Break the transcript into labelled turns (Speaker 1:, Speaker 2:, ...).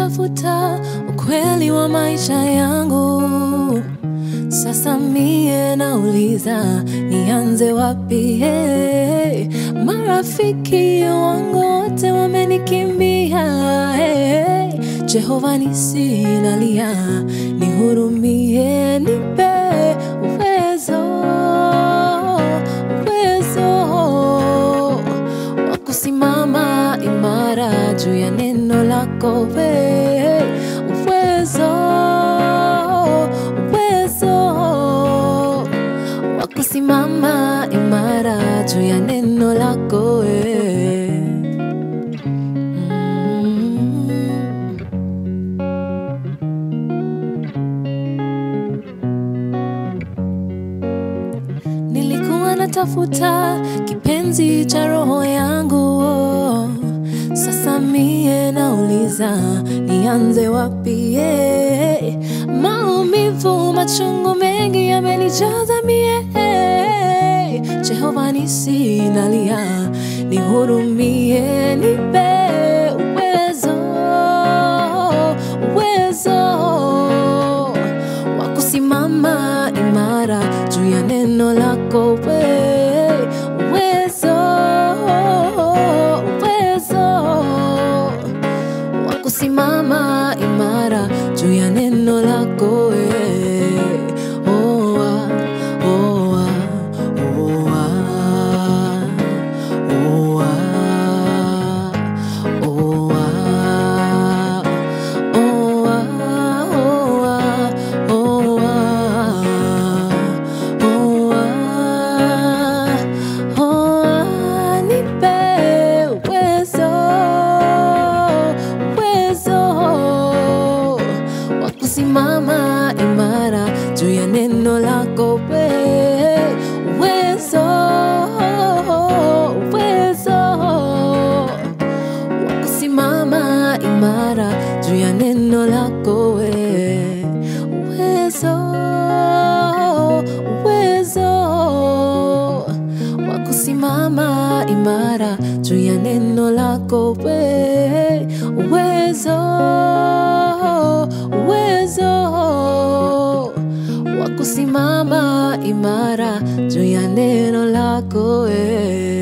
Speaker 1: natafuta ukweli wa maisha yangu. Sasa mie nauliza nianze wapi? Hey, marafiki wangu wote wamenikimbia. Hey, Jehova nisinalia, nihurumie, nipe uwezo, uwezo wa kusimama imara juu ya neno lako we, uwezo, uwezo wa kusimama imara juu ya neno lako we. Mm. Nilikuwa natafuta kipenzi cha roho yangu, oh. sasa mie nauliza nianze wapi? eh? Maumivu machungu mengi yamenijaza mie, eh. Jehova nisinalia, nihurumie, nipe uwezo, uwezo wa kusimama imara juu ya neno lako we uwezo uwezo wa kusimama imara juu ya neno lako we oh, ah, oh, ah, oh, ah, oh, ah, oh, ah. Oh, ah, oh, ah, oh, ah, oh, ah, oh, ah, nipe uwezo, uwezo wa kusimama imara juu ya neno lako we, uwezo, uwezo wa kusimama imara juu ya neno lako we uwezo uwezo wa kusimama imara juu ya neno lako we uwezo uwezo wa kusimama imara juu ya neno lako we